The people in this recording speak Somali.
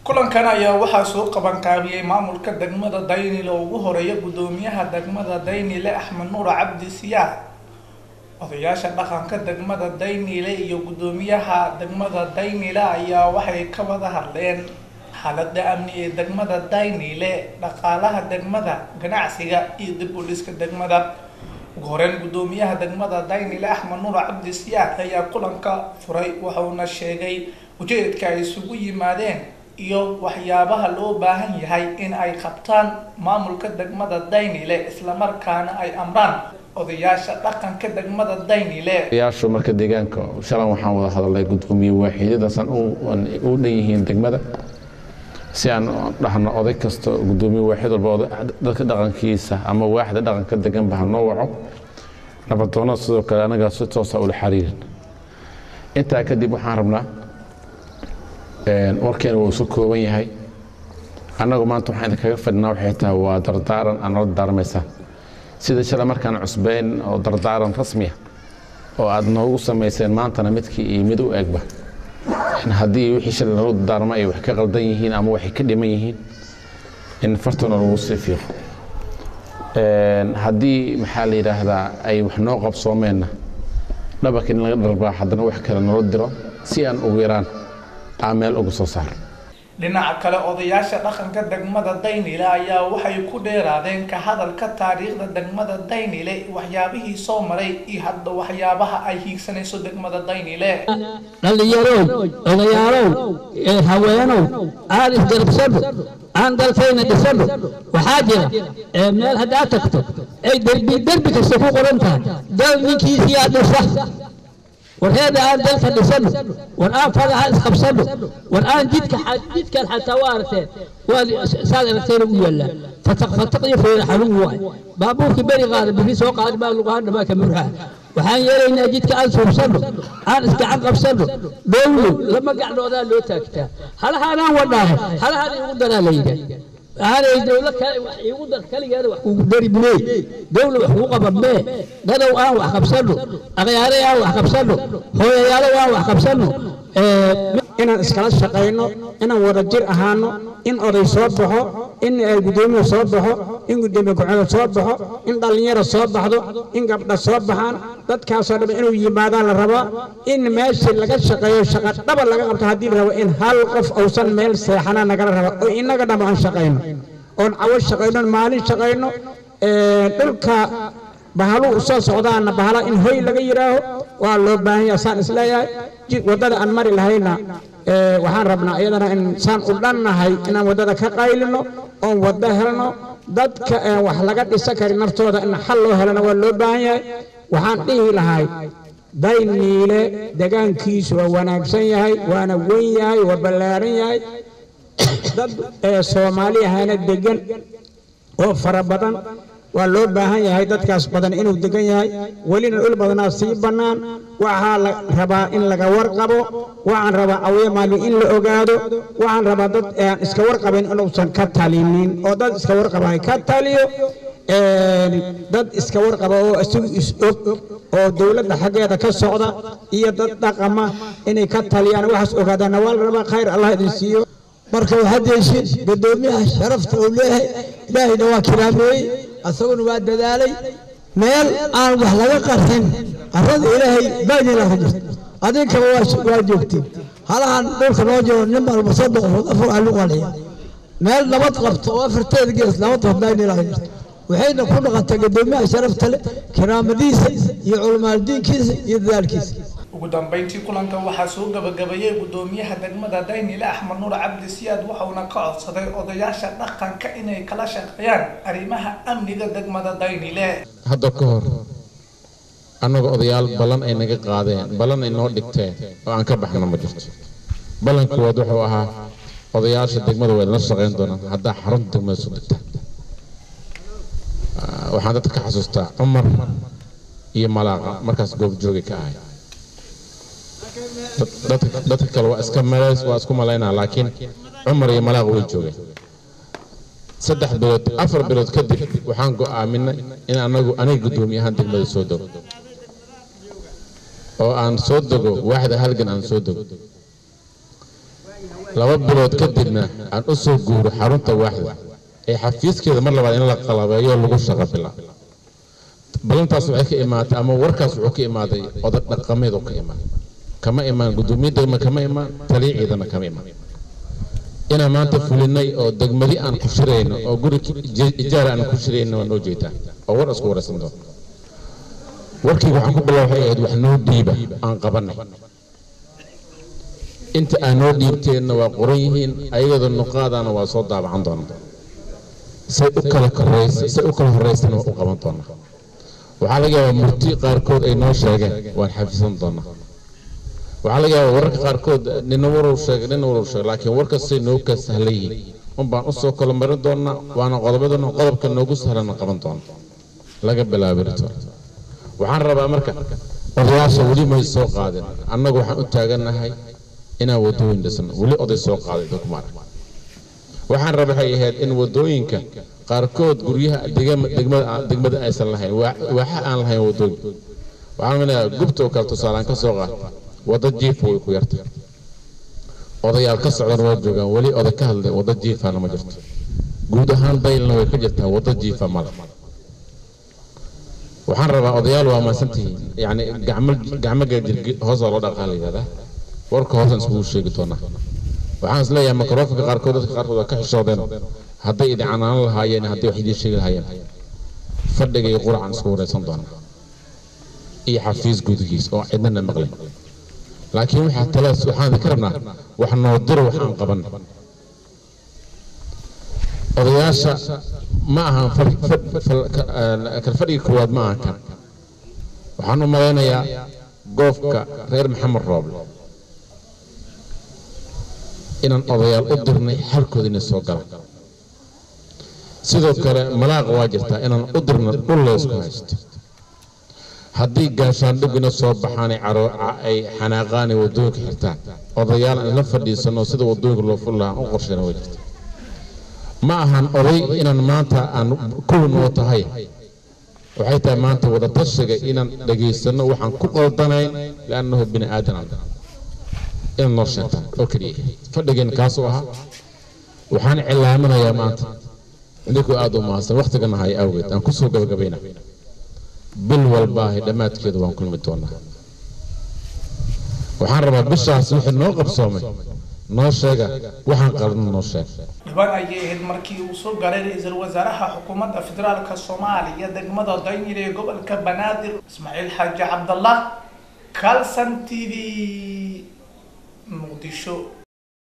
kulankan ayaa waxaa soo qabanqaabiyey maamulka degmada daynile oo ugu horeeya guddoomiyaha degmada daynile axmed nuur cabdi siyaad odayaasha dhaqanka degmada daynile iyo guddoomiyaha degmada daynile ayaa waxay ka wada hadleen xaalada amni ee degmada daynile dhaqaalaha degmada ganacsiga iyo dib u dhiska degmada ugu horeyn guddoomiyaha degmada daynile axmed nuur cabdi siyaad ayaa kulanka furay wuxuuna sheegay ujeedka ay isugu yimaadeen iyo waxyaabaha loo baahan yahay in ay qabtaan maamulka degmada daynile islamarkaana ay amraan odayaasha dhaqanka degmada daynile odayaashu marka deegaanka shalan waxaan wada hadalnay gudoomiye waaxidadaasaan u dhan yihiin degmada si aan dhahno oday kasta gudoomiye waaxid walba dadka dhaqankiisa ama waaxda dhaqanka deganba ha noo waco nabadoonada sidoo kale anagaa si toosa ula xiriirin intaa kadib waxaan rabnaa warkeena wuu isu kooban yahay annagu maanta waxaan idinkaga fadhinaa waxay tahay waa dardaaran aan nala daarmaysaan sida shala markaan cusbeyn oo dardaaran rasmiya oo aad noogu samayseen maantana midkii iyo mid u egba haddii wixii shalay nalagu dardaarma ay wax ka qaldan yihiin ama waxay ka dhiman yihiin in fartana lagu sii fiiqo haddii maxaa la yidhaahdaa ay wax noo qabsoomeenna dhabarka in laga dharbaa haddana wax kale nolo diro si aan ugu yaraan aan meel uga soo saaro dhinaca kale odayaasha dhaqanka degmada daynile ayaa waxay ku dheeraadeen ka hadalka taariikhda degmada daynile waxyaabihii soo maray iyo hadda waxyaabaha ay hiigsanayso degmada daynile dhallinyarow odayaalow haweenow aan isgarabsano aan dalkayna dhisano waxaa jira meel haddaad tagto ay derbi derbi kasta ku qoran tahay dal ninkiisiyaa dhisa warheeda aan dalka dhisano war aan fadaha isqabsano war aan jidka jidkan xataa waa aragteen waa saad aragteen ugu yaallaa fataq fataq iyo feera xarun waay baabuurkii beri qaada biri soo qaadi baa luqaan dhamaa ka murhaa waxaan yeelaynaa jidka aan suubsano aan isgacan qabsano dhowlow lama gacdhoodaa loo taagtaa halahaanaan wadhaaho halahaan igu daraa la yidhaah aanay dawla kale wax iigu dar kaligeeda wax kugu dari mee dawla wax kugu qaban mee dadow aan wax qabsano akhyaare aan wax qabsano hooyayaalo aan wax qabsano inaan iskala shaqayno inaan wada jir ahaano in oday soo baxo in gudoomiye soo baxo in gudoomiye ku-xigeen soo baxo in dhallinyaro soo baxdo in gabdha soo baxaan dadkaasoo dhan inuu yimaadaan la rabaa in meeshii laga shaqeeyo shaqa dhaba laga qabto haddii la rabo in hal qof uusan meel seexana nagala raba oo innaga dhamma aan shaqayno oon cawo shaqayno maalin shaqayno dhulka bahalu soo socdaana bahala in hoy laga yidhaaho waa loo baahan yaha saan isleeyahay waddada aan mari lahayna waxaan rabnaa iyadana in saan u dhannahay inaan waddada ka qaylino oon waddo helno dadka wax laga dhisa karin naftooda in xal loo helana waa loo baahan yahay waxaan dhihi lahay dayniile degaankiisu waa wanaagsan yahay waana weyn yahay waa ballaaran yahay dad soomaali ahana degan oo fara badan waa loo baahan yahay dadkaas badan inuu degan yahay welina dhul badanaa sii bannaan waxaa la rabaa in laga warqabo waxaan rabaa awye maalin in la ogaado waxaan rabaa dad aan iska warqabin inuusan ka talinin oo dad iska warqaba ay ka taliyo dad iska warqaba oo isagu is-og oo dowladda xaggeeda ka socda iyo dad dhaqama inay ka taliyaan waxaas ogaadaana waa la rabaa khayr allah idin siiyo marka waxaad yeeshin gudoomiyaha sharafta uu leeyahay ilaahayna waa kiraameeyey asaguna waa dadaalay meel aan wax laga qarxin qarrada ilaahay baydina ku jirta adinkaba waa joogtiin halahan dhulka noo jiro nin walba soddon qofood afar alu qaliya meel nabad qabto oo afarteeda gees nabad qabdaynila ku jirta waxayna ku dhaqantay gudoomiyaha sharafta leh kiraamadiisa iyo culimaaldiinkiisa iyo dadaalkiisa ugu dambeyntii kulanka waxaa soo gabagabeeyey guddoomiyaha degmada daynile axmed nuur cabdi siyaad waxauna ka codsaday odayaasha dhaqanka inay kala shaqeeyaan arrimaha amniga degmada daynile hadda ka hor annaga odayaal ballan ay naga qaadeen ballan ay noo dhigteen oo aan ka baxna ma jirto ballankood wuxuu ahaa odayaasha degmada way nala shaqayn doonaan haddaa xarunta degmada soo degtaan waxaan dadka ka xasuustaa cumar iyo malaaqa markaas goobjooga ka ahay dadka kale waa iska malays waa isku malaynaa laakiin cumar iyo malaaq way joogeen saddex bilood afar bilood kadib waxaan go'aaminay in anagu aniga guddoomiyahaan degmada soo dego oo aan soo dego waaxda halgan aan soo dego laba bilood kadibna aan u soo guuro xarunta waaxda ee xafiiskeeda mar labaad in la qalabeeyo lagu shaqo bilaabo ballantaas waxay ka imaatay ama warkaas wuxuu ka imaaday odag dhaqameed oo ka imaaday kama imaan gudoomiye degma kama imaan taliya ciidana kama imaan inaan maanta fulinay oo degmadi aan ku shirayno oo guri ijaara aan ku shirayno waa noo jeedaa oo war isku waraysan doono warkii waxaan ku bilaabay waxay ahayd wax noo dhiiba aan qabanay inta aan noo dhiibteenna waa qoran yihiin ayagada nuqaadana waa soo daabacan doonaa say u kala koraysa say u kala horeysana waa u qaban doonaa waxaa laga yaabaa murti qaarkood ay noo sheegeen waan xafisan doonaa waxaa laga yaabaa wararka qaarkood nina warow sheegay nina warow sheegay laakiin warkastay noo ka sahlan yihiin un baan usoo kala marin doonaa waana qodobadana qodobka noogu sahlana qaban doona laga bilaabo rito waxaan rabaa marka odayaasha weli may soo qaadin annagu waxaan u taagannahay inaan wadooyin dhisno weli oday soo qaaday dadkuma arag waxaan raba waxay ahayd in wadooyinka qaarkood guryaha degmada degmada aysan lahayn waaxa aan lahayn wadooyin waxaan maleeyaa gubta oo kale tusaalaan ka soo qaad wadda jiifa way ku yarta odayaal ka socdan waa joogaan weli oday ka hadlay wadda jiifana ma jirto guud ahaan daylna way ka jirtaa wadda jiifa male waxaan rabaa odayaal waa maasantihiin yacni gacmo gacmo gaajir hoosaa loo dhaqaa la yidhahdaa warka hoosan iskugu sheegi doonaa waxaan is leeyahay mikrofonka qaarkood dadka qaarkood waa ka xishoodeen hadday idin canaanan lahaayeen hadday wax idiin sheegi lahaayeen fadhiga iyo quracan isku waraysan doonaa iyo xafiis gudigiis oo cidnana maqlay laakiin waxaa talaas waxaan ka rabnaa wax noo diro waxaan qabanay odayaasha ma ahan kalfadhiga koowaad ma ahan kan waxaan u malaynayaa goofka reer maxamed rooble inaan odayaal u dirnay xalkooda inay soo galaan sidoo kale malaaqa waa jirtaa inaan u dirna dhul leysku haysto haddii gaashaandhigina soo baxaanay ay xanaaqaanay wadooyinka xirtaan odayaal aan la fadhiisano sida wadooyinka loo fuli lahaa u qorshayna way jirta ma ahan oday inaan maanta aan kuwin oo tahay waxay tahay maanta wada tashiga inaan dhagaysano waxaan ku qaldanayn liannahu bini aadan aan inaad noo sheegtaan oo keliya fadhigeen kaasuu ahaa waxaan cilaaminayaa maanta idinkoo aada u mahadsan waktigana haya awgeed aan kusoo gabagabayna bil walbaahi dhammaadkeedu waan kulmi doonaa waxaan rabaa bishaas wixii noo qabsoomay noo sheega waxaan qaldan noo sheeg dhibaan ayay ahayd markii uu soo galay ra-iisul wasaaraha xukuumadda federaalka soomaaliya degmada daynil ee gobolka banaadir ismaaciil xaaji cabdallah calson t v muqdisho